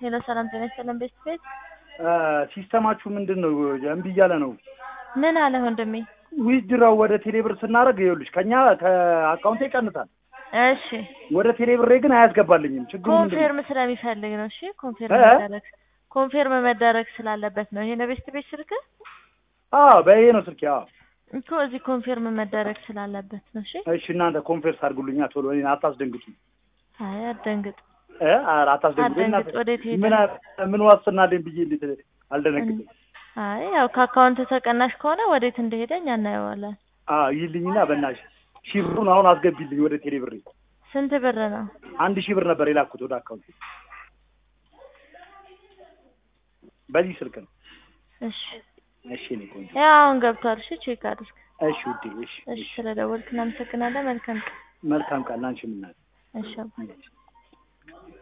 ሄሎ ሰላም ጤና ይስጥልን ቤስት ቤት ሲስተማችሁ ምንድን ነው? እምቢ እያለ ነው። ምን አለ ወንድሜ? ዊዝድራው ወደ ቴሌብር ስናደርግ ይኸውልሽ ከኛ ከአካውንቴ ይቀንሳል። እሺ ወደ ቴሌብሬ ግን አያስገባልኝም። ችግሩ ምንድን ነው? ኮንፌርም ስለሚፈልግ ነው። እሺ ኮንፌርም እ? መደረግ ኮንፌርም መደረግ ስላለበት ነው። ይሄ ነው ቤስት ቤት ስልክ አዎ በይሄ ነው ስልኬ። አዎ እኮ እዚህ ኮንፌርም መደረግ ስላለበት ነው። እሺ እሺ እናንተ ኮንፌርስ አድርጉልኛ ቶሎ፣ እኔን አታስደንግጡ። አይ አትደንግጥ። እ? ኧረ አታስደንግጡ። አትደንግጥ። እናንተ ወዴት ሄደ? ምን አ- ምን ዋስትና አለኝ ብዬ እንዴት አልደነግጥም? አይ ያው ከአካውንት ተቀናሽ ከሆነ ወዴት እንደሄደ እኛ እናየዋለን። አዎ ይልኝና በእናትሽ ሺህ ብሩን አሁን አስገቢልኝ ወደ ቴሌብሬ። ስንት ብር ነው? አንድ ሺህ ብር ነበር የላኩት ወደ አካውንት በዚህ ስልክ ነው። እሺ እሺ እኔ ቆንጆ ያው አሁን ገብቷል። እሺ ቼክ አድርግ። እሺ ውዴ እሺ እሺ እሺ ስለደወልክ እናመሰግናለን። መልካም ቀን። መልካም ቃል ላንቺ ምናት እሺ አባ።